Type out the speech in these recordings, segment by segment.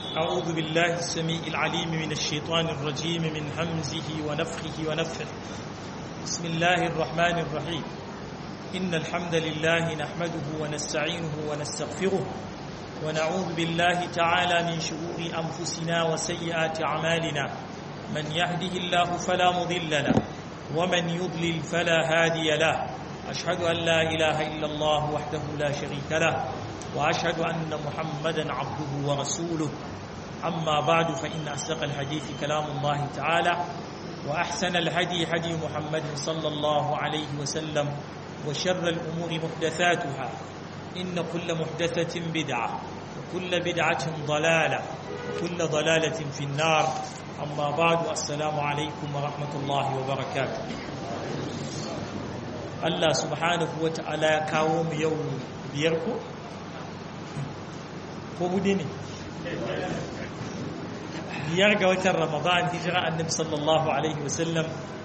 أعوذ بالله السميع العليم من الشيطان الرجيم من همزه ونفخه ونفخه بسم الله الرحمن الرحيم إن الحمد لله نحمده ونستعينه ونستغفره ونعوذ بالله تعالى من شرور أنفسنا وسيئات أعمالنا من يهده الله فلا مضل له ومن يضلل فلا هادي له أشهد أن لا إله إلا الله وحده لا شريك له وأشهد أن محمدا عبده ورسوله أما بعد فإن أصدق الحديث كلام الله تعالى وأحسن الهدي هدي محمد صلى الله عليه وسلم وشر الأمور محدثاتها إن كل محدثة بدعة وكل بدعة ضلالة وكل ضلالة في النار أما بعد السلام عليكم ورحمة الله وبركاته Allah subhanahu wa ta'ala ya kawo mu yau biyar ko? ko hudu ne? biyar ga watan ramadan hijira annabi sallallahu alaihi wasallam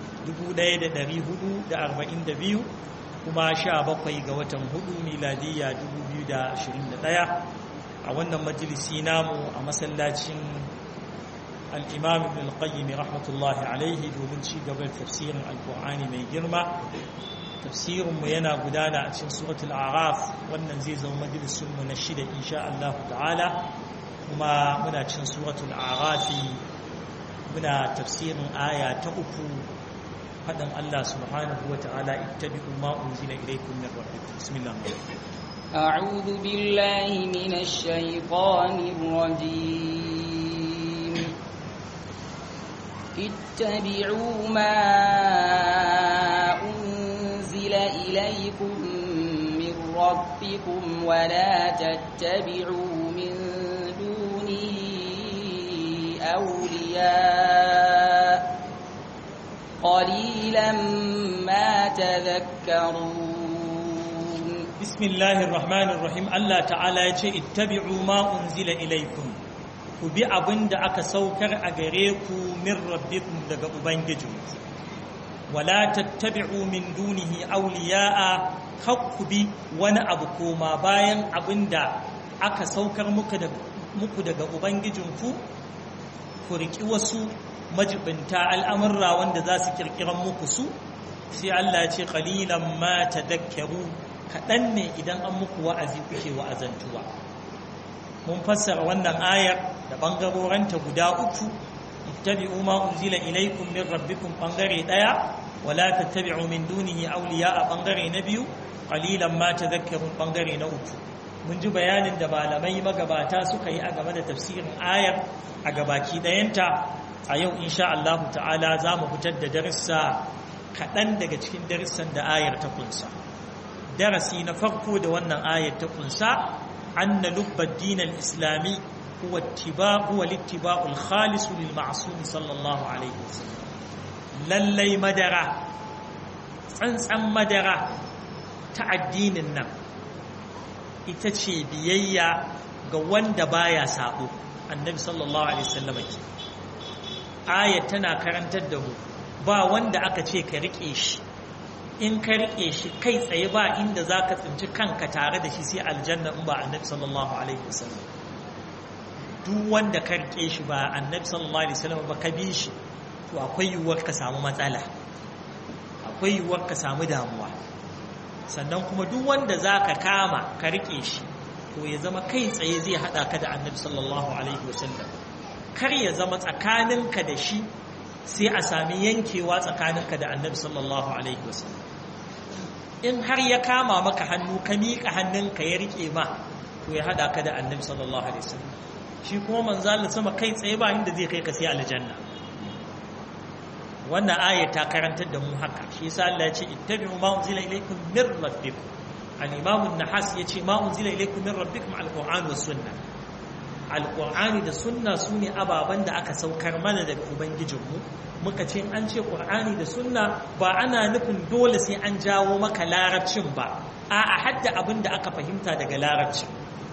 1442 kuma sha bakwai ga watan hudu miladiyya 2021 a wannan majalisi namu a masallacin al'imam ibn al-qayyim rahmatullahi alaihi domin ci gaban tafsirin alkur'ani mai girma tafsirinmu yana gudana a cikin suratul araf wannan zai zama majalisunmu na shida insha Allah ta'ala kuma muna cikin suratul arafi muna tafsirin aya ta uku faɗin Allah subhanahu wa ta'ala ittabi'u ma unzila ilaykum min rabbikum bismillah أعوذ بالله من الشيطان الرجيم اتبعوا ما أنزل إليكم من ربكم ولا تتبعوا من دونه أولياء قليلا ما تذكرون بسم الله الرحمن الرحيم الله تعالى يقول اتبعوا ما أنزل إليكم ku bi abin da aka saukar a gare ku min rabbikum daga ubangijinku wala tattabi'u min dunihi awliya'a kar ku bi wani abu koma bayan abin da aka saukar muku daga ubangijinku ku riki wasu majibinta al'amurra wanda za su kirkiran muku su sai Allah ya ce qalilan ma tadakkaru kaɗan ne idan an muku wa'azi kuke wa'azantuwa mun fassara wannan ayar da bangaroranta guda uku ittabi'u ma unzila ilaykum min rabbikum bangare daya wala tattabi'u min dunihi awliya a bangare na biyu qalilan ma tadhakkarun bangare na uku mun ji bayanin da malamai magabata suka yi a game da tafsirin ayar a gabaki dayanta a yau insha Allah ta'ala za mu fitar da darussa kaɗan daga cikin darussan da ayar ta kunsa darasi na farko da wannan ayar ta kunsa أن لب الدين الإسلامي هو اتباع هو الاتباع الخالص للمعصوم صلى الله عليه وسلم للي مدرة tsantsan madara ta addinin nan ita ce biyayya ga wanda baya sabo annabi sallallahu alaihi wasallam ke ayat tana karantar da mu ba wanda aka ce ka rike shi in ka riƙe shi kai tsaye ba inda za ka tsinci kanka tare da shi sai aljanna in ba annabi sallallahu alaihi wasallam duk wanda ka riƙe shi ba annabi sallallahu alaihi wasallam ba ka bi shi to akwai yiwuwar ka samu matsala akwai yiwuwar ka samu damuwa sannan kuma duk wanda za ka kama ka riƙe shi to ya zama kai tsaye zai haɗa ka da annabi sallallahu alaihi wasallam kar ya zama tsakaninka da shi sai a sami yankewa tsakaninka da annabi sallallahu alaihi wasallam in har ya kama maka hannu ka miƙa hannunka ya riƙe ma to ya haɗa ka da annabi sallallahu alaihi wasallam shi kuma manzo Allah sama kai tsaye ba inda zai kai ka sai aljanna wannan aya ta karantar da mu haka shi yasa Allah ya ce ittabi'u ma unzila ilaykum min rabbikum al-imam an-nahas yace ma unzila ilaykum min rabbikum al-qur'an was sunnah alƙur'ani da sunna su ne ababen da aka saukar mana daga ubangijinmu muka ce an ce ƙur'ani da sunna ba ana nufin dole sai an jawo maka larabcin ba a a hadda abin da aka fahimta daga larabcin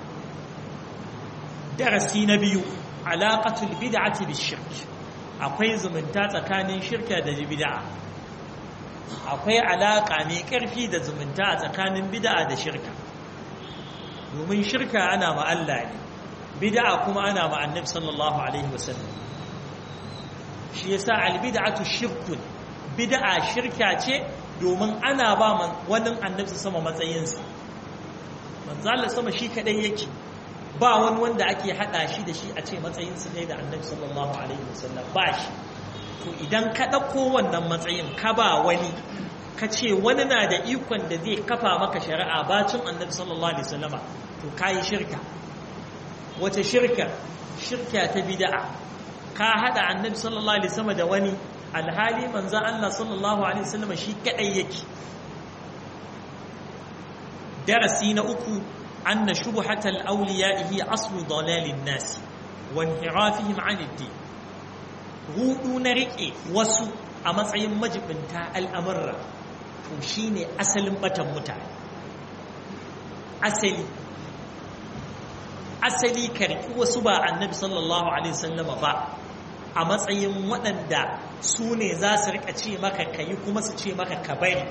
darasi na biyu alaƙatul bid'ati bi shirk akwai zumunta tsakanin shirka da bid'a akwai alaƙa mai ƙarfi da zumunta a tsakanin bid'a da shirka domin shirka ana ma Allah ne bid'a kuma ana ma annabi sallallahu alaihi wasallam shi yasa albid'atu shirkun bid'a shirka ce domin ana ba man wannan annabi sama matsayinsa manzo Allah sama shi kadai yake ba wani wanda ake hada shi da shi a ce matsayinsa ne da annabi sallallahu alaihi wasallam ba shi to idan ka dauko wannan matsayin ka ba wani ka ce wani na da ikon da zai kafa maka shari'a bacin annabi sallallahu alaihi wasallama to kayi shirka wace shirka shirka ta bid'a ka hada annabi sallallahu alaihi wasallam da wani alhali manzo Allah sallallahu alaihi wasallam shi kadai yake darasi na uku anna shubhatal awliya'ihi aslu dalalin nas wa inhirafihim 'an ad-din rudu na rike wasu a matsayin majibinta al'amurra to shine asalin batan mutane asali asali karki wasu ba annabi sallallahu alaihi wasallama ba a matsayin waɗanda su ne za su rika ce maka kayi kuma su ce maka ka bari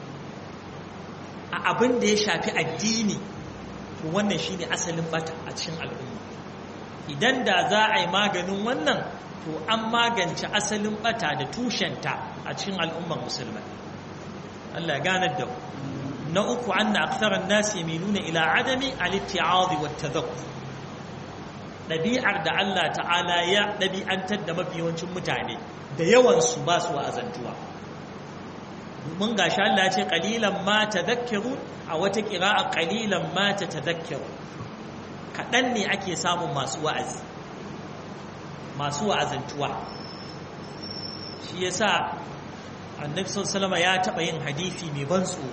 a abin da ya shafi addini to wannan shine asalin bata a cikin al'umma idan da za a yi maganin wannan to an magance asalin bata da tushenta a cikin al'ummar musulmai Allah ganar da na uku anna aktharan nas yamiluna ila adami al-itti'ad wa tadhakkur ɗabi'ar da Allah ta'ala ya ɗabi'antar da mafi yawancin mutane da yawansu ba su wa'azantuwa mun gashi Allah ya ce ƙalilan ma ta a wata ƙira'a ƙalilan ma ta ta kaɗan ne ake samun masu wa'azi masu wa'azantuwa shi ya sa annabi sallama ya taɓa yin hadithi mai ban tsoro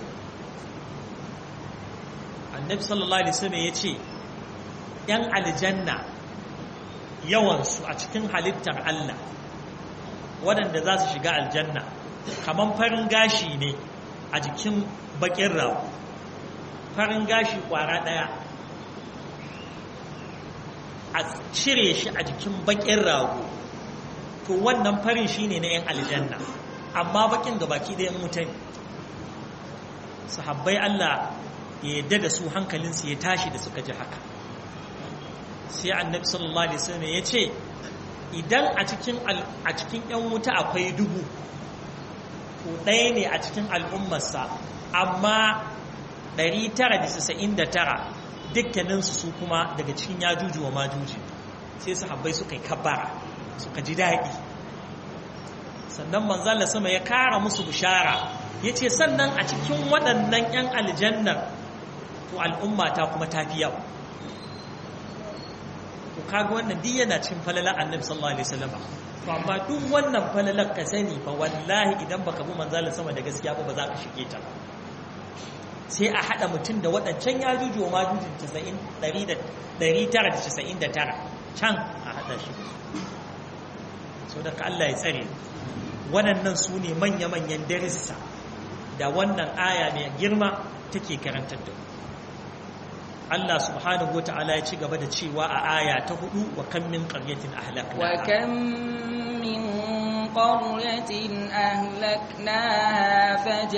annabi sallallahu alaihi wasallam ya ce ‘yan aljanna yawansu a cikin halittar Allah waɗanda za su shiga aljanna kamar farin gashi ne a jikin bakin rago farin gashi ƙwara ɗaya a cire shi a jikin bakin rago to wannan farin shi ne na 'yan aljanna amma bakin ga baki ɗayan mutane sahabbai Allah ya yadda da su hankalinsu ya tashi da suka ji haka sai annabi sallallahu alaihi wasallam ya ce idan a cikin a cikin ƴan wuta akwai dubu to ɗaya ne a cikin al'ummarsa amma 999 dukkaninsu su kuma daga cikin yajuju wa majuji sai sahabbai suka yi kabbara suka ji daɗi sannan manzala sama ya kara musu bishara ya ce sannan a cikin waɗannan 'yan aljannar to al'umma ta kuma ta fi yawa to kaga wannan duk yana cikin falalar annabi sallallahu alaihi wasallam to amma duk wannan falalar ka sani fa wallahi idan baka bi manzalin sama da gaskiya ba ba za ka shige ta sai a hada mutum da waɗancan ya juju wa majujin 999 can a hada shi so da ka Allah ya tsare waɗannan su ne manya-manyan darissa da wannan aya mai girma take karantar da Allah subhanahu wata'ala ya ci gaba da cewa a aya ta hudu wa kan min qaryatin ahlakna wa kam min qaryatin ahlaknaha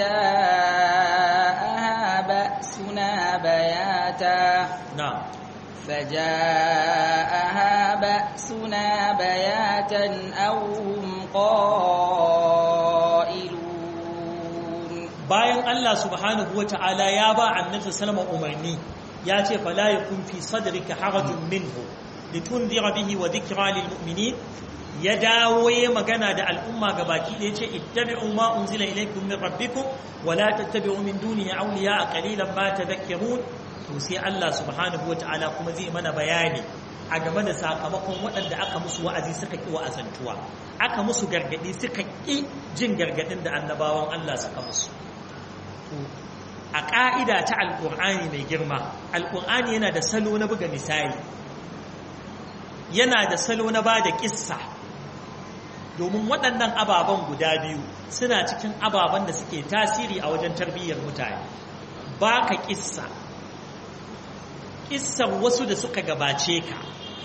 fajaaha ba'suna bayata na'am فجاءها بأسنا بياتا أو هم قائلون bayan Allah subhanahu wata'ala ya ba annabi sallama umarni ya ce fala yakun fi sadrika harajun minhu litunzira bihi wa dhikra lil mu'minin ya dawo ya magana da al'umma gabaki da yace ittabi'u ma unzila ilaykum min rabbikum wa la tattabi'u min dunihi awliya qalilan ma tadhakkarun to sai Allah subhanahu wata'ala kuma zai mana bayani a game da sakamakon waɗanda aka musu wa'azi suka ƙi wa'azantuwa aka musu gargaɗi suka ƙi jin gargaɗin da annabawan Allah suka musu a ƙa'ida ta alƙur'ani mai girma alƙur'ani yana da salo na buga misali yana da salo na ba da ƙissa domin waɗannan ababen guda biyu suna cikin ababen da suke tasiri a wajen tarbiyyar mutane ba ka ƙissa ƙissar wasu da suka gabace ka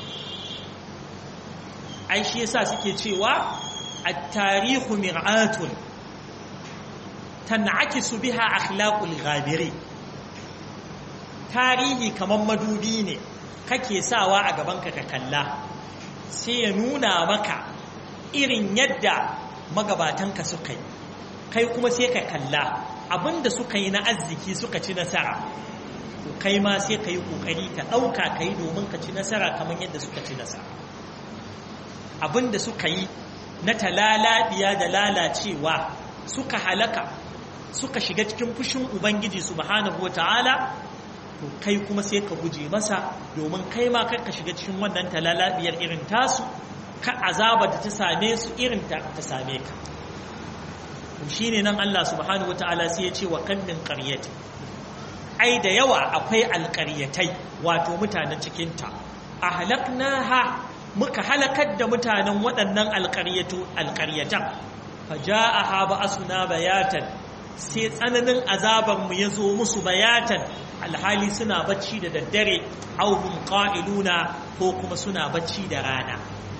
ai shi yasa suke cewa at-tarihu mir'atun tan'akisu biha akhlaqul ghabiri tarihi kaman madubi ne kake sawa a gabanka ka kalla sai ya nuna maka irin yadda magabatanka suka yi kai kuma sai ka kalla abinda suka yi na arziki suka ci nasara kai ma sai ka yi ƙoƙari ka ɗauka ka yi domin ka ci nasara kamar yadda suka ci nasara abinda suka yi na talalabiya da lalacewa suka halaka suka shiga cikin fushin ubangiji subhanahu wata'ala to kai kuma sai ka guje masa domin kai ma kar ka shiga cikin wannan talalabiyar irin tasu ka azaba da ta same su irin ta same ka to shine nan Allah subhanahu wata'ala sai ya ce wa kan min qaryati ai da yawa akwai alƙaryatai wato mutanen cikinta ahlaknaha muka halakar da mutanen waɗannan alƙaryatan faja'aha ba'asuna bayatan sai tsananin azabanmu ya zo musu bayatan alhali suna bacci da daddare auhum qa'iluna ko kuma suna bacci da rana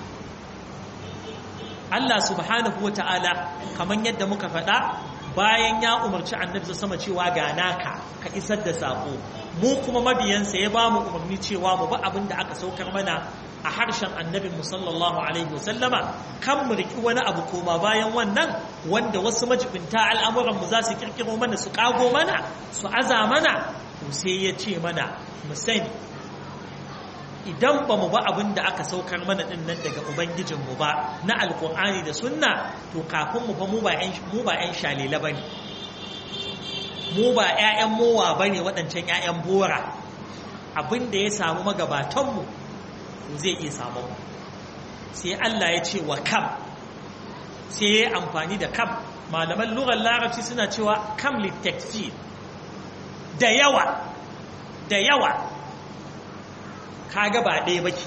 Allah subhanahu wata'ala kamar yadda muka faɗa bayan ya umarci annabi sama cewa ga naka ka isar da sako mu kuma mabiyansa ya ba mu umarni cewa mu ba abin da aka saukar mana a harshen annabin mu sallallahu alaihi wasallama kan mu riki wani abu koma bayan wannan wanda wasu majibinta al'amuran mu za su kirkiro mana su kago mana su aza mana to sai ya ce mana mu sani idan ba mu ba abin da aka saukar mana din nan daga ubangijinmu ba na alkur'ani da sunna to kafin mu fa mu ba 'yan shalela ba ne mu ba 'ya'yan mowa ba ne waɗancan 'ya'yan bora abin da ya samu magabatanmu to zai iya samu sai Allah ya ce wa kam sai ya amfani da kam malaman lugar larabci suna cewa kam littafi da yawa da yawa kaga ba ɗaya ba ke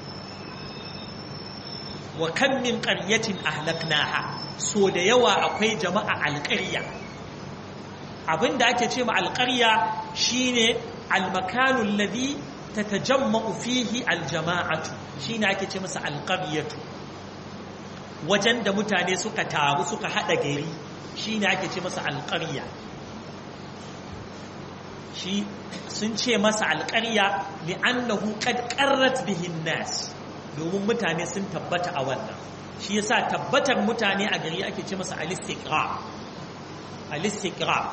wa kan min ƙaryatin ahlaknaha so da yawa akwai jama'a alƙarya abinda ake ce ma alƙarya shine almakanul ladhi tatajamma'u fihi aljama'atu shine ake ce masa alqaryatu wajen da mutane suka taru suka hada gari shine ake ce masa alƙarya shi sun ce masa alƙarya li'annahu qad qarrat bihin nas domin mutane sun tabbata a wannan shi yasa tabbatar mutane a gari ake ce masa al-istiqra al-istiqra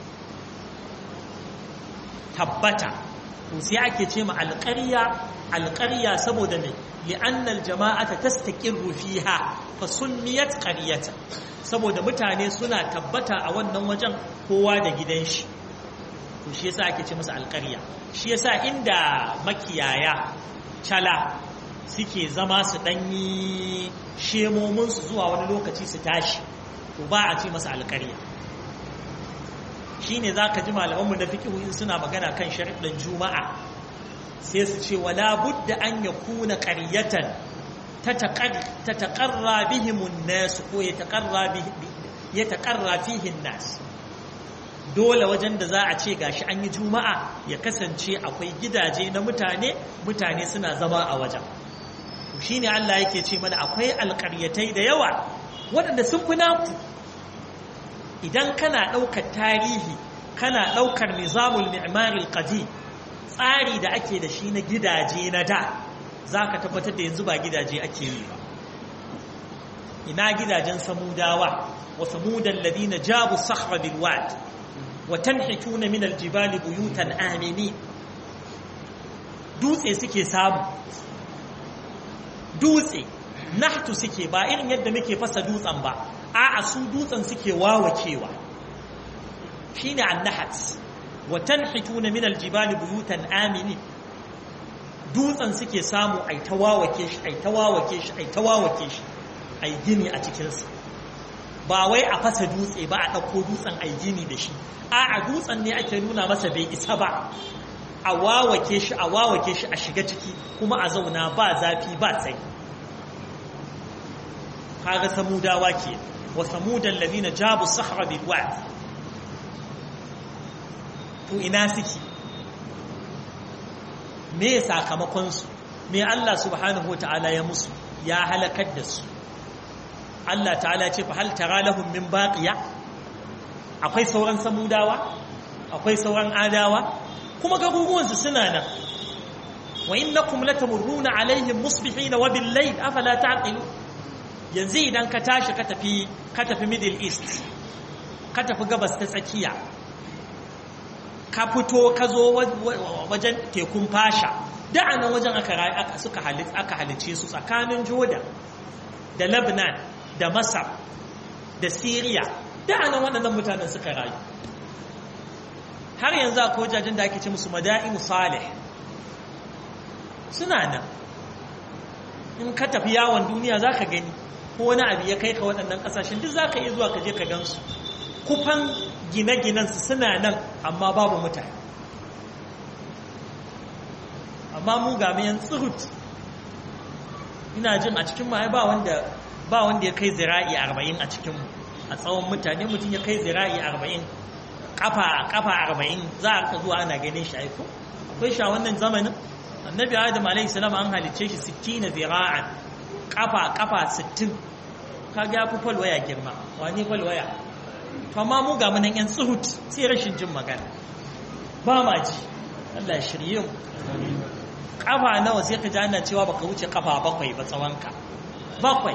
tabbata to sai ake ce ma alƙarya alƙarya saboda me li'annal jama'ata tastaqirru fiha fa sunniyat qaryatan saboda mutane suna tabbata a wannan wajen kowa da gidan shi to shi yasa ake ce masa alƙarya shi yasa inda makiyaya cala suke zama su ɗanyi shemominsu zuwa wani lokaci su tashi to ba a ce masa alƙarya shi ne za ka ji malamanmu na fikihu in suna magana kan sharaɗin juma'a sai su ce wala budda an ya kuna ƙaryatan ta taƙarra bihimun nasu ko ya taƙarra fihin nasu dole wajen da za a ce gashi an yi juma'a ya kasance akwai gidaje na mutane mutane suna zama a wajen shi ne Allah yake ce mana akwai alƙaryatai da yawa waɗanda sun fi naku idan kana ɗaukar tarihi kana ɗaukar nizamul mi'maril qadi tsari da ake da shi na gidaje na da za ka tabbatar da yanzu ba gidaje ake yi ba ina gidajen samudawa wa samudan ladina jabu sakhra bil wad wa tanhituna min al jibali buyutan amini dutse suke samu dutse nahtu suke ba irin yadda muke fasa dutsen ba a'a su dutsen suke wawakewa shine annahat wa tanhituna min aljibali buyutan amini dutsen suke samu ai ta wawake shi ai ta wawake shi ai ta wawake shi ai gini a cikin sa ba wai a fasa dutse ba a dauko dutsen ai gini da shi a'a dutsen ne ake nuna masa bai isa ba a wawake shi a wawake shi a shiga ciki kuma a zauna ba zafi ba tsayi kaga samudawa ke wa samudan ladina jabu sahra bil wad to ina suke me sakamakon su me Allah subhanahu wataala ya musu ya halakar da su Allah ta'ala ce fa hal tara lahum min baqiya akwai sauran samudawa akwai sauran adawa kuma garuruwansu suna nan wa innakum latamurruna alaihim musbihina wa bil layl afala ta'qilun yanzu idan ka tashi ka tafi ka tafi middle east ka tafi gabas ta tsakiya ka fito ka zo wajen tekun fasha da a nan wajen aka suka aka halice su tsakanin jordan da lebanon da masar da syria da a nan waɗannan mutanen suka rayu har yanzu akwai wajajen da ake ce musu mada'in salih suna nan in ka tafi yawon duniya za ka gani ko wani abu ya kai ka waɗannan ƙasashen duk za ka iya zuwa ka je ka gansu kufan gine-ginensu suna nan amma babu mutane amma mu ga mayan tsirut ina jin a cikin ma ba wanda ba wanda ya kai zira'i arba'in a cikinmu a tsawon mutane mutum ya kai zira'i arba'in kafa kafa arba'in za a zuwa ana ganin shi aiko akwai shi a wannan zamanin annabi adam alaihi salam an halicce shi 60 zira'an kafa kafa 60 kaga ya fi falwaya girma wani falwaya amma mu ga munan yan tsuhut sai rashin jin magana ba ma ji Allah ya shirye mu kafa nawa sai ka ji ana cewa baka wuce kafa bakwai ba tsawonka bakwai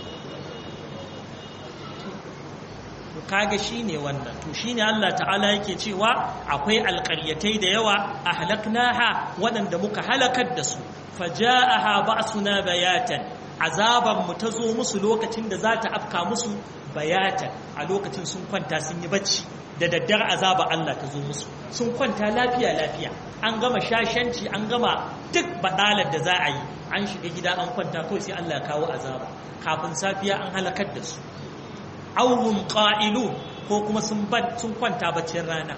to kaga shine wannan to shine Allah ta'ala yake cewa akwai alƙaryatai da yawa ahlaknaha waɗanda muka halakar da su faja'aha ba'suna bayatan azaban mu ta zo musu lokacin da za ta afka musu bayatan a lokacin sun kwanta sun yi bacci da daddare azaba Allah ta zo musu sun kwanta lafiya lafiya an gama shashanci an gama duk badalar da za a yi an shiga gida an kwanta kawai sai Allah ya kawo azaba kafin safiya an halakar da su auhum qa'ilu ko kuma sun sun kwanta baccin rana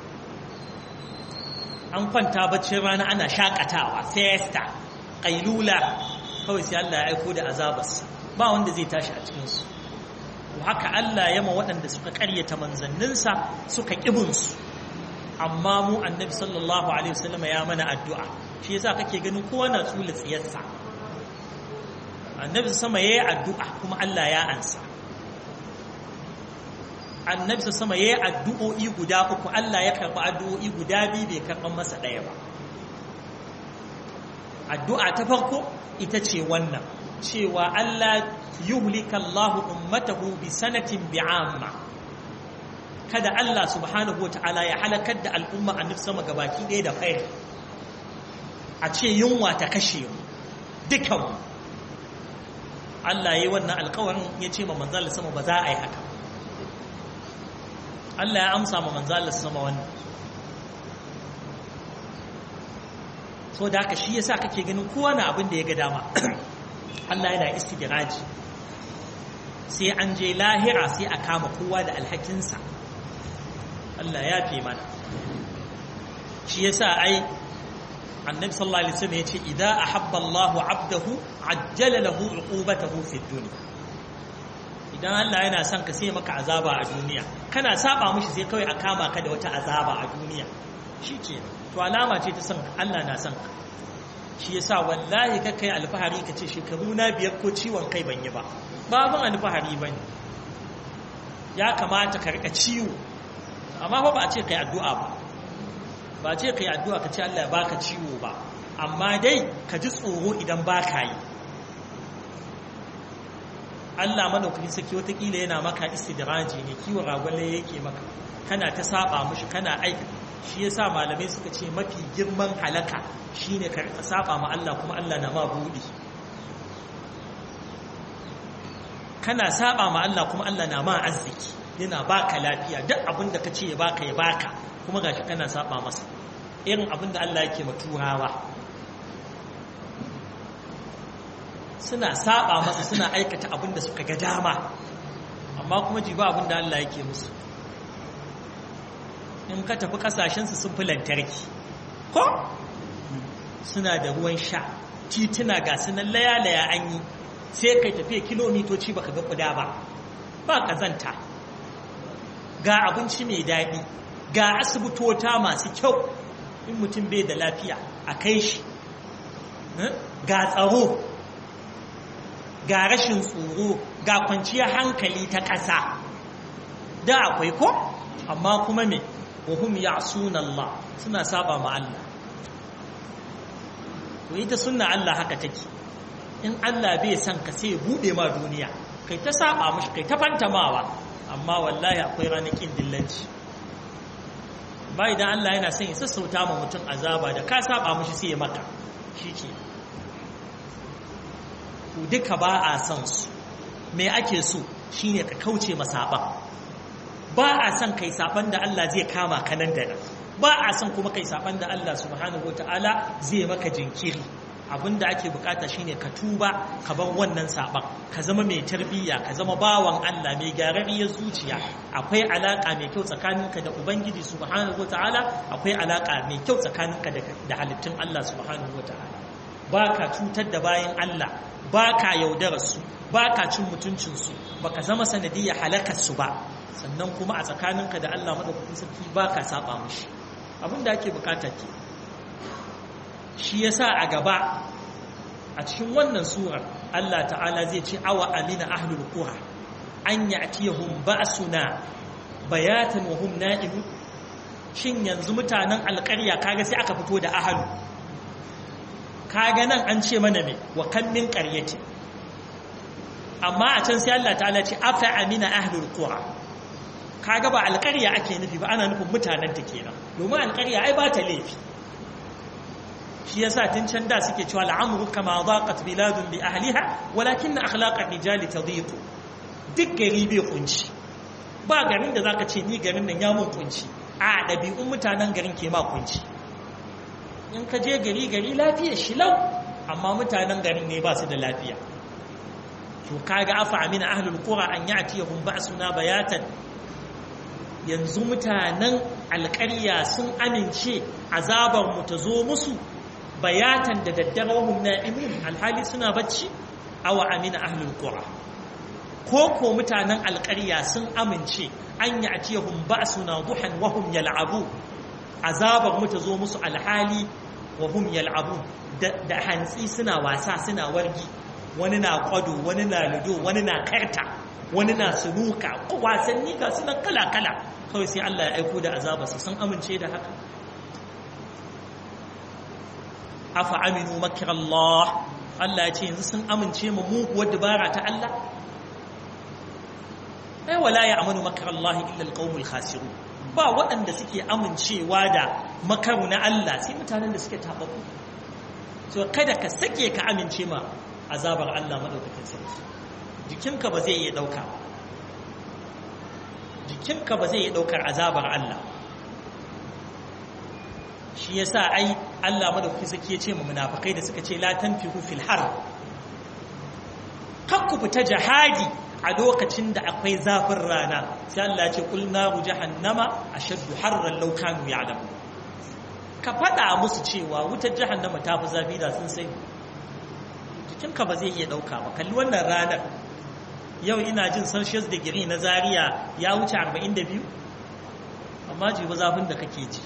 an kwanta baccin rana ana shakatawa siesta qailula kawai sai Allah ya aiko da azabarsa ba wanda zai tashi a cikin su haka Allah ya ma waɗanda suka ƙaryata manzanninsa suka ƙibinsu amma mu annabi sallallahu alaihi wasallam ya mana addu'a shi yasa kake ganin kowa na tsula tsiyarsa annabi sama yayi addu'a kuma Allah ya ansa annabi sama yayi addu'o'i guda uku Allah ya karɓi addu'o'i guda biyu bai karɓan masa ɗaya ba addu'a ta farko ita ce wannan cewa Allah yuhlika Allahu ummatahu bi sanatin bi'amma kada Allah subhanahu wata'ala ya halakar da al'umma annabi sama gabaki ɗaya da khair a ce yunwa ta kashe mu dukan Allah yayi wannan alƙawarin ya ce ma manzal sama ba za a yi haka Allah ya amsa ma manzal sama wannan so da haka shi yasa kake ganin kowa na abin da ya ga dama Allah yana istidraji sai an je lahira sai a kama kowa da alhakinsa Allah ya fi mana shi yasa ai annabi sallallahu alaihi wasallam yace idza ahabba Allahu 'abdahu ajjala lahu 'uqubatahu fi dunya idan Allah yana son ka sai maka azaba a duniya kana saba mishi sai kawai a kama ka da wata azaba a duniya shikenan to alama ce ta son Allah na son ka shi yasa wallahi ka kai alfahari ka ce shekaru na biyar ko ciwon kai ban yi ba babin alfahari bane ya kamata ka rika ciwo amma fa ba a ce kai addu'a ba ba a ce kai addu'a ka ce Allah ya baka ciwo ba amma dai ka ji tsoro idan baka yi Allah madaukakin saki watakila yana maka istidraji ne kiwo ragwalle yake maka kana ta saba mushi kana aika shi yasa malamai suka ce mafi girman halaka shine ka saba ma Allah kuma Allah na ma budi kana saba ma Allah kuma Allah na ma arziki yana baka lafiya duk abin da kace ya baka ya baka kuma gashi kana saba masa irin abin da Allah yake ma turawa suna saba masa suna aikata abin da suka ga dama amma kuma ji ba abin da Allah yake musu in ka tafi kasashensu sun fi lantarki ko suna da ruwan sha tituna ga sunan laya-laya an yi sai kai tafiya kilomitoci baka ga kuda ba ba kazanta ga abinci mai daɗi ga asibitota masu kyau in mutum bai da lafiya a kai shi ga tsaro ga rashin tsoro ga kwanciyar hankali ta ƙasa da akwai ko amma kuma me wahum ya'suna Allah suna saba ma Allah to ita sunna Allah haka take in Allah bai san ka sai ya bude ma duniya kai ta saba mishi kai ta fantamawa amma wallahi akwai ranakin dillanci ba idan Allah yana son ya sassauta ma mutum azaba da ka saba mishi sai ya maka shike to duka ba a son su me ake so shine ka kauce masaban ba a son kai saban da Allah zai kama ka nan da nan ba a son kuma kai saban da Allah subhanahu wataala zai maka jinkiri abinda ake bukata shine ka tuba ka bar wannan saban ka zama mai tarbiyya ka zama bawan Allah mai gyararriyar zuciya akwai alaka mai kyau tsakaninka da ubangiji subhanahu wataala akwai alaka mai kyau tsakaninka da halittun Allah subhanahu wataala baka cutar da bayan Allah baka yaudarar su baka cin mutuncin su baka zama sanadiyya halakar su ba sannan kuma a tsakaninka da Allah madaukakin sarki baka saba mishi abinda ake bukata ke shi yasa a gaba a cikin wannan surar Allah ta'ala zai ce awa amina ahlul qura an ya'tiyahum ba'suna bayatan wa hum na'imun shin yanzu mutanen alƙarya kaga sai aka fito da ahlu kaga nan an ce mana me wa kan min qaryati amma a can sai Allah ta'ala ce afa amina ahlul qura kaga ba alƙarya ake nufi ba ana nufin mutanen ta kenan domin alƙarya ai ba ta laifi shi yasa tun can da suke cewa al'amru kama daqat biladun bi ahliha walakin akhlaqar rijali tadiqu duk gari bai kunci ba garin da zaka ce ni garin nan ya mun kunci a dabi'un mutanen garin ke ma kunci in ka je gari gari lafiya shi lau amma mutanen garin ne ba su da lafiya to kaga afa amina ahlul qura an ya'tiyahum ba'suna bayatan yanzu mutanen alƙarya sun amince azabar mu ta zo musu bayatan da daddare wahum na'imun alhali suna bacci aw amina ahlul qura ko ko mutanen alƙarya sun amince an ya'tiyahum ba'suna duhan wahum yal'abu azabar mu ta zo musu alhali wahum yal'abu da hantsi suna wasa suna wargi wani na kwado wani na ludo wani na karta wani na sunuka wasanni ga sunan kala-kala kawai sai Allah ya aiko da azabarsa sun amince da haka afa aminu makir Allah Allah ya ce yanzu sun amince mu muguwar dabara ta Allah ai wala ya amanu makar Allah illa alqaumul khasirun ba waɗanda suke amincewa da makaru na Allah sai mutanen da suke tabaku so kada ka sake ka amince ma azabar Allah madaukakin sarki jikinka ba zai iya dauka jikinka ba zai iya daukar azabar Allah shi yasa ai Allah madaukakin sarki ya ce mu munafikai da suka ce la tanfihu fil har kakku fita jihadi a lokacin da akwai zafin rana sai Allah ya ce kul naru jahannama ashaddu harran law kanu ya'lamun ka faɗa musu cewa wutar jahannama ta fi zafi da sun sai jikinka ba zai iya ɗauka ba kalli wannan ranar yau ina jin celsius degree na zaria ya wuce 42 amma jibi zafin da kake ji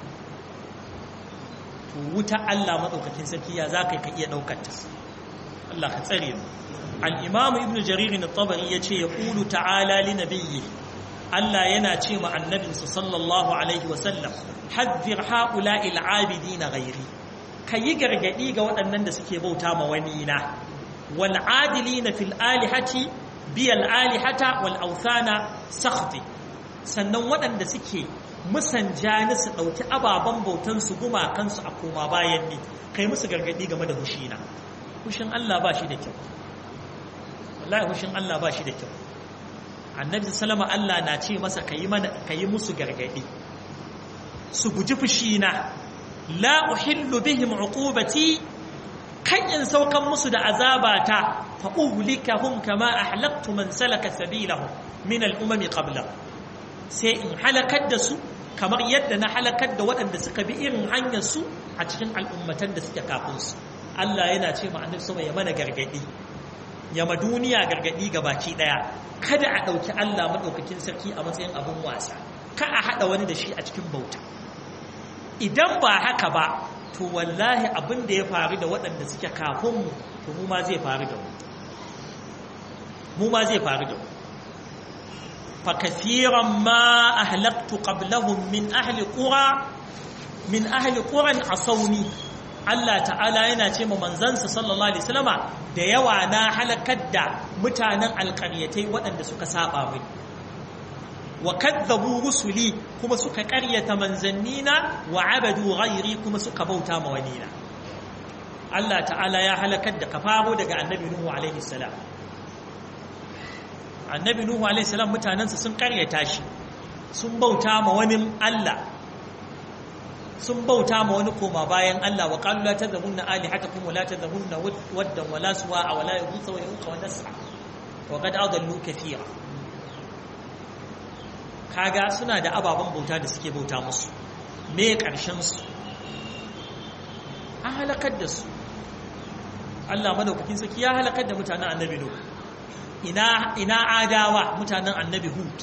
to wuta allah maɗaukakin sarki ya za ka iya ɗaukar ta allah ka tsare mu al'imamu ibn jaririn tabari ya ce ya ƙulu ta'ala li nabiyyi Allah yana ce ma annabinsa sallallahu alaihi wasallam haddhir haula al'abidina ghairi kayi gargadi ga waɗannan da suke bauta ma wani na wal adilina fil alihati bi al alihata wal awthana sakhti sannan waɗanda suke musanja ni su ɗauki ababen bautan su gumakan su a koma bayan ni kai musu gargadi game da hushina hushin Allah ba shi da kyau wallahi hushin Allah ba shi da kyau annabi salama Allah na ce masa kayi mana kayi musu gargadi su guji fushina la uhillu bihim uqubati kan in saukan musu da azabata fa uhlikahum kama ahlaktu man salaka sabilahum min al-umam qabla sai in halakar da su kamar yadda na halakar da waɗanda suka bi irin hanyar su a cikin al'ummatan da suke kafin su Allah yana ce ma annabi sama ya mana gargadi ya ma duniya gargadi baki daya kada a ɗauki Allah maɗaukakin sarki a matsayin abin wasa ka a haɗa wani da shi a cikin bauta idan ba haka ba to wallahi abin da ya faru da waɗanda suke kafinmu to mu ma zai faru da mu mu ma zai faru da mu fa kathiran ma ahlaktu qablahum min ahli qura min ahli quran asawni Allah ta'ala yana ce ma manzansa sallallahu alaihi wasallama da yawa na halakar da mutanen alƙaryatai waɗanda suka saba mai wa kadzabu rusuli kuma suka ƙaryata manzannina wa abadu ghairi kuma suka bauta ma wani na Allah ta'ala ya halakar da kafaro daga annabi Nuhu alaihi salam annabi Nuhu alaihi salam mutanensa sun ƙaryata shi sun bauta ma wani Allah sun bauta ma wani koma bayan Allah wa qalu la tadhunna alihatakum wa la tadhunna waddan wa la suwa'a wa la yughutha wa yuqa wa nas'a wa qad adallu kathira kaga suna da ababen bauta da suke bauta musu me karshen su an halakar da su Allah madaukakin saki ya halakar da mutanen annabi Nuh ina ina adawa mutanen annabi Hud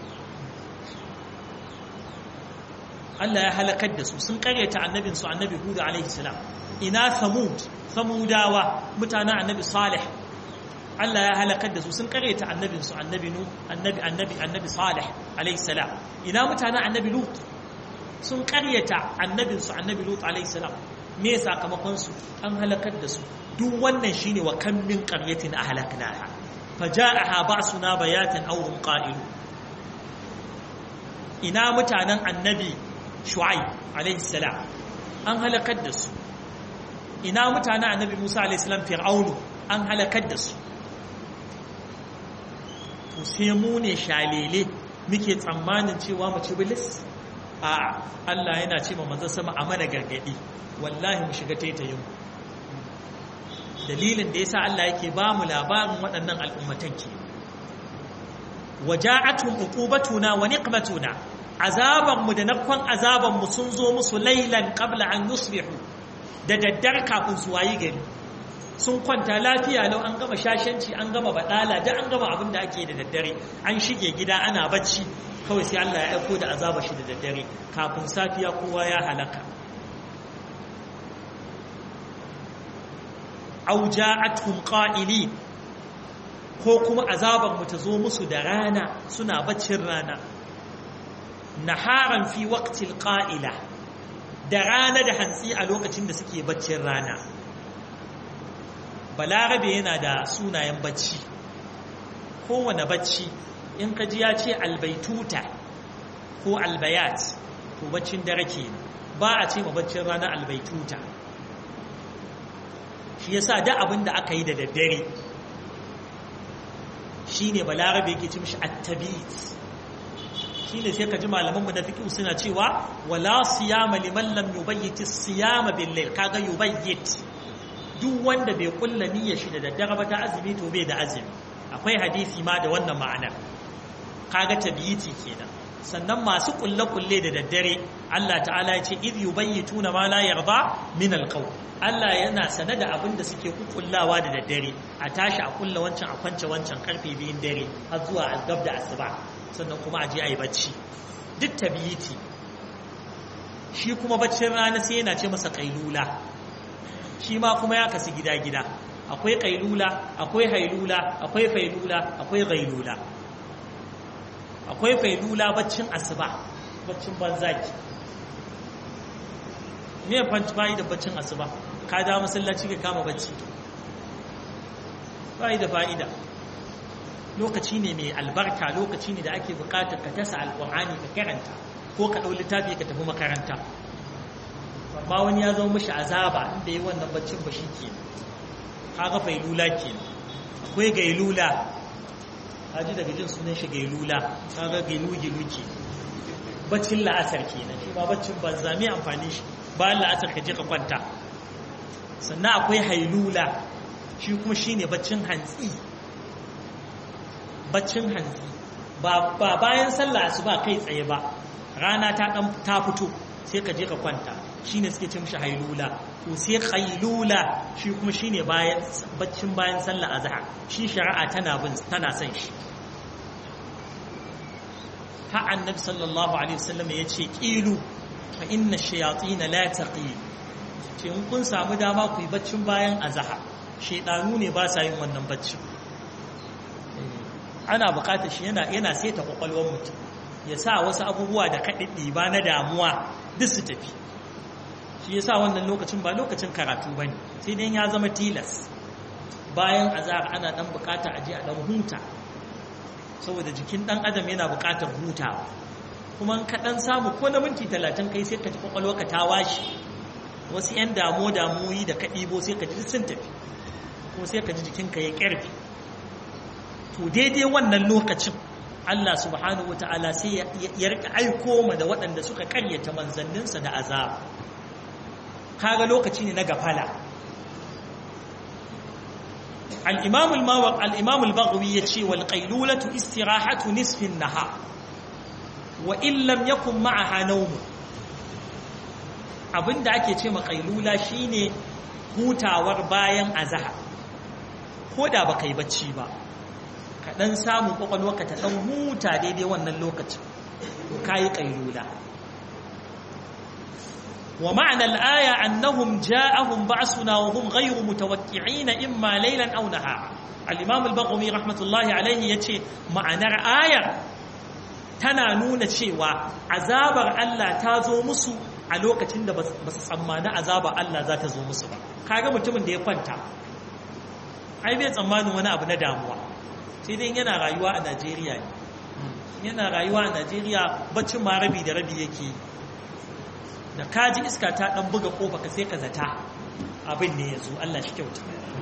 Allah ya halakar da su sun karyata annabin su annabi Hud alaihi salam ina Samud Samudawa mutanen annabi Salih Allah ya halakar da su sun karyata annabin su annabi Nu annabi annabi annabi Salih alaihi salam ina mutanen annabi Lut sun karyata annabin su annabi Lut alaihi salam me sakamakon su an halakar da su duk wannan shine wa kam min qaryatin ahlaknaha faja'aha ba'suna bayatan aw hum qa'ilun ina mutanen annabi shu'aib alaihi salam an halakar da su ina mutanen annabi musa alaihi salam fir'aunu an halakar da su to sai mu ne shalele muke tsammanin cewa mu ci bilis a Allah yana ce ma manzon sama a mana gargadi wallahi mu shiga taitayin dalilin da yasa Allah yake ba mu labarin waɗannan al'ummatan ke waja'atuhum uqubatuna wa niqmatuna azabanmu da nakon azabanmu sun zo musu lailan qabla an yusbihu da daddar kafin su wayi gari sun kwanta lafiya lau an gama shashanci an gama badala da an gama abin da ake da daddare an shige gida ana bacci kawai sai Allah ya aiko da azaba shi da daddare kafin safiya kowa ya halaka aw ja'atuhum qa'ilin ko kuma azabanmu ta zo musu da rana suna baccin rana naharan fi waqtil qa'ila da rana da hantsi a lokacin da suke baccin rana balarabe yana da sunayen bacci kowane bacci in ka ji ya ce albaituta ko albayat to baccin dare ke ba a ce ma baccin rana albaituta shi yasa da abin da aka yi da daddare shine balarabe yake ci mishi at-tabit shine sai ka ji malamanmu na fiqh suna cewa wala siyama liman lam yubayyit as-siyama bil-layl kaga yubayyit duk wanda bai kulla niyyar shi da daddare ba ta azumi to bai da azumi akwai hadisi ma da wannan ma'anar kaga tabiyiti kenan sannan masu kulle kulle da daddare Allah ta'ala ya ce idh yubayyituna ma la yarda min al-qawl Allah yana sane da abin da suke kukullawa da daddare a tashi a kulla wancan a kwance wancan karfe biyun dare har zuwa azgab da asuba sannan kuma a je a yi bacci duk tabiyiti shi kuma baccin rana sai yana ce masa kailula shi ma kuma ya kasu gida-gida akwai kailula akwai hailula akwai failula akwai gailula akwai failula baccin asuba baccin banzaki me fanci bayi da baccin asuba ka da masallaci ka kama bacci bayi da fa'ida lokaci ne mai albarka lokaci ne da ake bukatar ka tasa alkur'ani ka karanta ko ka ɗau littafi ka tafi makaranta amma wani ya zama mashi azaba inda yi wannan baccin ba shi ke kaga failula ke akwai gailula haji daga jin sunan shi gailula kaga gailu-gilu ke baccin la'asar ke nan shi ba baccin ba zami amfani shi bayan la'asar ka je ka kwanta sannan akwai hailula shi kuma shi ne baccin hantsi baccin hantsi ba bayan sallah su ba kai tsaye ba rana ta ta fito sai ka je ka kwanta shine suke ce mishi hailula to sai qailula shi kuma shine bayan baccin bayan sallah azhar shi shari'a tana bin tana son shi ha annabi sallallahu alaihi wasallam yace qilu fa inna shayatin la taqil ce in kun samu dama ku yi baccin bayan azhar shedanu ne ba sa yin wannan baccin ana bukatar shi yana yana saita kwakwalwar mutum ya sa wasu abubuwa da kaɗiɗi ba na damuwa duk su tafi shi yasa wannan lokacin ba lokacin karatu bane sai dai ya zama tilas bayan azhar ana dan bukata aje a dan huta saboda jikin dan adam yana bukatar hutawa kuma ka dan samu ko na minti 30 kai sai ka ji kwakwalwarka ta washi wasu yan damo damoyi da ka ɗibo sai ka ji sun tafi ko sai ka ji jikinka ya ƙarfi to daidai wannan lokacin Allah subhanahu wa ta'ala sai ya rika aiko ma da waɗanda suka karyata manzanninsa da azab kaga lokaci ne na gafala al-imam al-mawaq al-imam al-baghawi yace wal qailulatu istirahatu nisfin nahar wa in lam yakun ma'aha nawm abinda ake ce ma qailula shine hutawar bayan azhar ko da baka yi bacci ba ka ɗan samu ƙwaƙwalwarka ta ɗan huta daidai wannan lokacin ka yi ƙailula wa ma'anar aya annahum ja'ahum ba'suna wa hum ghayru mutawaqqi'ina imma laylan aw nahara al-imam al-baghwi rahmatullahi alayhi yace ma'anar ayar tana nuna cewa azabar Allah ta zo musu a lokacin da ba su tsammani azabar Allah za ta zo musu ba kaga mutumin da ya kwanta ai bai tsammanin wani abu na damuwa sai dai yana rayuwa a Najeriya ne yana rayuwa a Najeriya baccin ma rabi da rabi yake da kaji iska ta dan buga kofa ka sai ka zata abin ne yazo Allah shi kyauta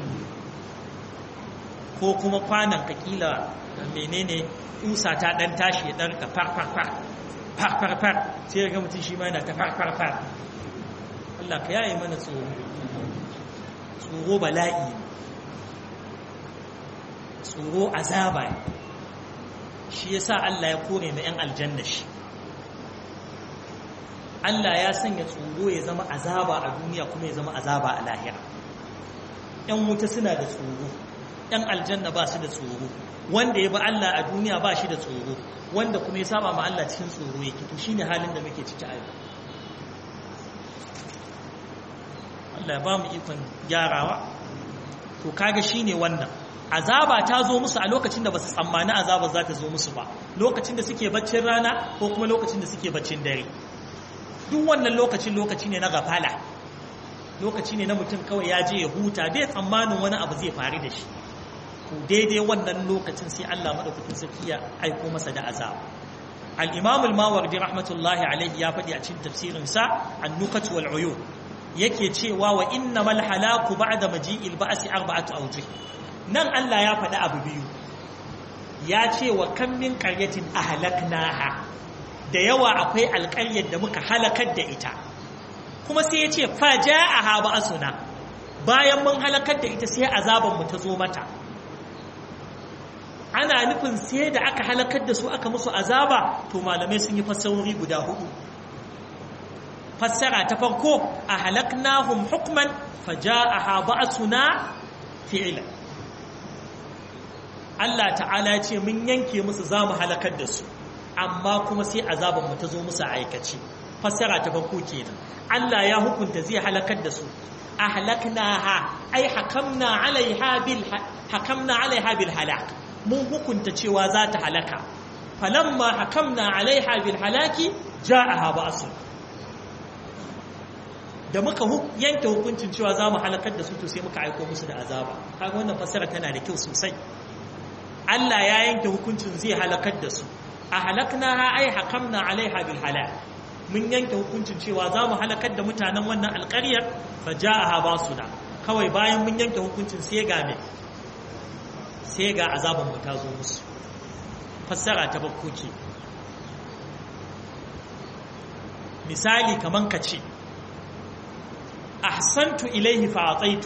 ko kuma kwanan ka kila menene kusa ta dan tashi ya dan ka far far far far far far sai ga mutum shi ma yana ta far far far Allah ka yaye mana tsoro tsoro bala'i tsoro azaba ne shi yasa Allah ya kore na 'yan aljanna shi Allah ya sanya tsoro ya zama azaba a duniya kuma ya zama azaba a lahira 'yan wuta suna da tsoro 'yan aljanna ba su da tsoro wanda ya bi Allah a duniya ba shi da tsoro wanda kuma ya saba ma Allah cikin tsoro yake to shine halin da muke ciki a yau Allah ya ba mu ikon gyarawa to kaga shine wannan azaba ta zo musu a lokacin da ba su tsammani azaba za ta zo musu ba lokacin da suke baccin rana ko kuma lokacin da suke baccin dare duk wannan lokacin lokaci ne na gafala lokaci ne na mutum kawai ya je ya huta bai tsammanin wani abu zai faru da shi to daidai wannan lokacin sai Allah madaukakin sarki ya aiko masa da azaba al-imam al-mawardi rahmatullahi alaihi ya faɗi a cikin tafsirin sa an-nukat wal uyun yake cewa wa innamal halaku ba'da maji'il ba'si arba'atu awjuh nan Allah ya faɗi abu biyu ya ce wa kan min ƙaryatin ahlaknaha da yawa akwai alƙaryar da muka halakar da ita kuma sai ya ce faja'aha ba'suna bayan mun halakar da ita sai azaban mu ta zo mata ana nufin sai da aka halakar da su aka musu azaba to malamai sun yi fassarori guda hudu fassara ta farko a halaknahum hukman faja'aha ba'suna fi'lan Allah ta'ala ce mun yanke musu za mu halakar da su amma kuma sai azaban mu ta zo musu aikace fassara ta farko kenan Allah ya hukunta zai halakar da su ahlaknaha ai hakamna alaiha bil hakamna alaiha bil halak mun hukunta cewa za ta halaka falamma hakamna alaiha bil halaki ja'aha ba'su da muka yanke hukuncin cewa za mu halakar da su to sai muka aiko musu da azaba kaga wannan fassara tana da kyau sosai Allah ya yanke hukuncin zai halakar da su a halaknaha ai hakamna alaiha bil halak mun yanke hukuncin cewa za mu halakar da mutanen wannan alƙaryar fa ja'aha basuna kawai bayan mun yanke hukuncin sai ga me sai ga azaban mu ta zo musu fassara ta bakko ke misali kaman ka ce ahsantu ilaihi fa ataitu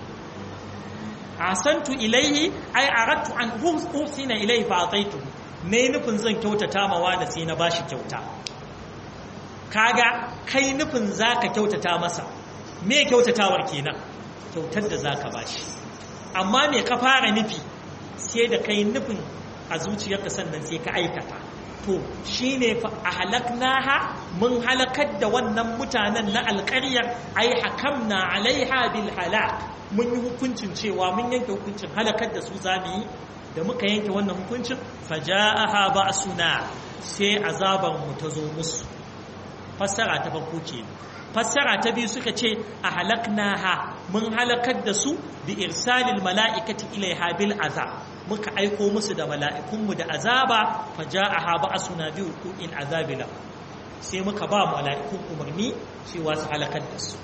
ahsantu ilaihi ai aradtu an uhsina ilaihi fa ataitu ne nufin zan kyautata ma wani sai na bashi kyauta kaga kai nufin zaka kyautata masa me kyautatawar kenan kyautar da zaka bashi amma me ka fara nufi sai da kai nufin a zuciyarka sannan sai ka aikata to shine fa ahlaknaha mun halakar da wannan mutanen na alƙaryar ai hakamna alaiha bil halak mun yi hukuncin cewa mun yanke hukuncin halakar da su zamu yi da muka yanke wannan hukuncin faja'aha ba'suna sai azaban mu ta zo musu fassara ta farko ce fassara ta biyu suka ce a halaknaha mun halakar da su bi irsalil mala'ikati ilaiha bil azab muka aiko musu da mala'ikunmu da azaba fa ja'aha ba'suna bi in azabila sai muka ba mala'ikun umarni cewa su halakar da su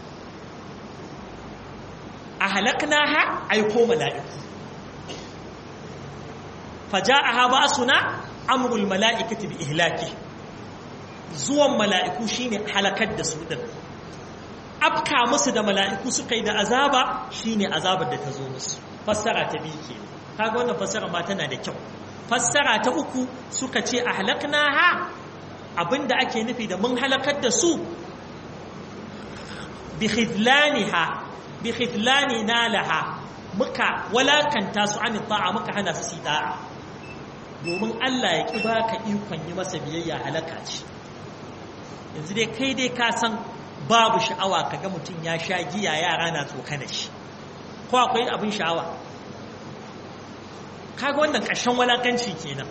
a halaknaha aiko mala'iku fa ja'aha ba'suna amrul mala'ikati bi ihlaki zuwan mala'iku shine halakar da su din afka musu da mala'iku suka yi da azaba shine azabar da ta zo musu fassara ta biyu ke kaga wannan fassara ma tana da kyau fassara ta uku suka ce a halaknaha abinda ake nufi da mun halakar da su bi khidlaniha bi khidlanina laha muka walakanta su an ta'a muka hana su da'a domin Allah ya ƙi baka ikon yi masa biyayya halaka ce yanzu dai kai dai ka san babu sha'awa kaga mutum ya sha giya yara na tsokana shi ko akwai abin sha'awa kaga wannan ƙarshen walakanci kenan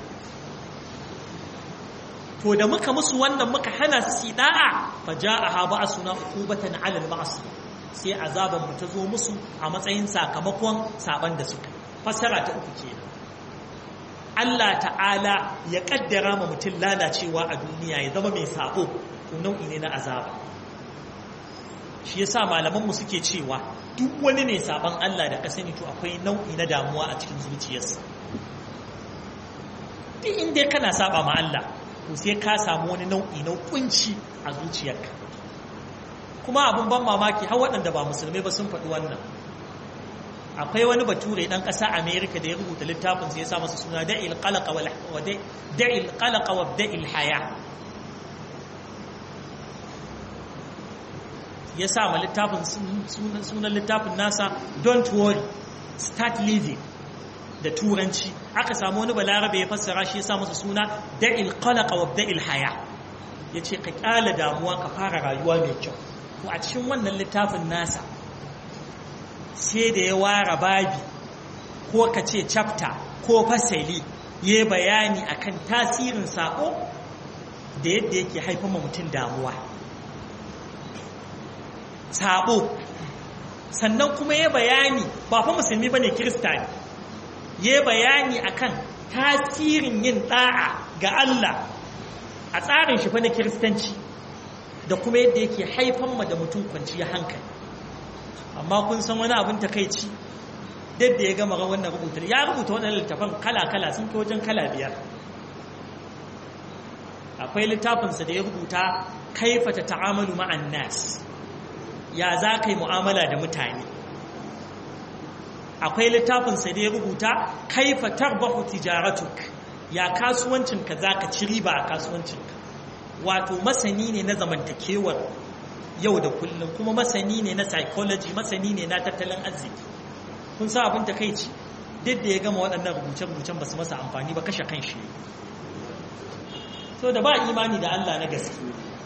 to da muka musu wannan muka hana su da'a fa ja'aha ba'suna uqubatan 'ala al-ma'asi sai azaban mu ta zo musu a matsayin sakamakon saban da suka fassara ta uku kenan Allah ta'ala ya kaddara ma mutum lalacewa a duniya ya zama mai sabo to nau'i ne na azaba shi yasa malamanmu suke cewa duk wani mai saban Allah da ka sani to akwai nau'i na damuwa a cikin zuciyarsa duk inda kana saba ma Allah to sai ka samu wani nau'i na kunci a zuciyarka kuma abin ban mamaki har waɗanda ba musulmai ba sun faɗi wannan akwai wani bature ɗan ƙasa amerika da ya rubuta littafin sai ya sa masa suna da'il qalaqa wa da'il qalaqa wa da'il haya ya sa ma littafin sunan littafin nasa don't worry start living da turanci aka samu wani balarabe ya fassara shi ya sa masa suna da'il qalaqa wa da'il haya yace ka kyala damuwa ka fara rayuwa mai kyau to a cikin wannan littafin nasa sai da ya ware babi ko ka ce chapter ko fasali ya bayani akan tasirin sako da yadda yake haifar ma mutum damuwa sabo sannan kuma ya bayani ba fa musulmi bane kirista ne ya bayani akan tasirin yin da'a ga Allah a tsarin shi fa na kiristanci da kuma yadda yake haifan ma da mutum kwanciya hankali amma kun san wani abin takaici dadda ya gama wannan rubuta ya rubuta wannan littafan kala-kala sun kai wajen kala biyar akwai littafinsa da ya rubuta kaifata ta'amalu ma'an nas ya za ka yi mu'amala da mutane akwai littafinsa da ya rubuta kaifa tarbahu tijaratuk ya kasuwancinka za ka ci riba a kasuwancinka wato masani ne na zamantakewar yau da kullum kuma masani ne na psychology masani ne na tattalin arziki kun sa abin takaici duk da ya gama waɗannan rubuce-rubucen ba su masa amfani ba kashe kan shi so da ba imani da Allah na gaske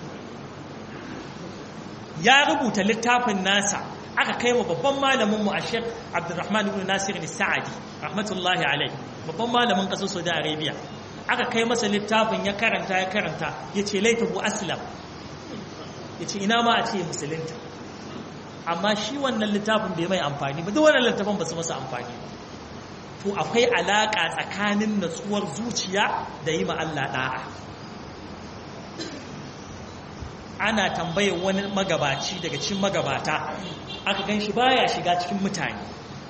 ya rubuta littafin nasa aka kai wa babban malaminmu a shek abdurrahman ibn nasir sa'adi rahmatullahi alai babban malamin ƙasar saudi arabia aka kai masa littafin ya karanta ya karanta ya ce laitahu aslam ya ce ina ma a ce musulunta amma shi wannan littafin bai mai amfani ba duk wannan littafin ba su masa amfani ba to akwai alaƙa tsakanin natsuwar zuciya da yi ma Allah ɗa'a ana tambayar wani magabaci daga cikin magabata aka gan shi baya shiga cikin mutane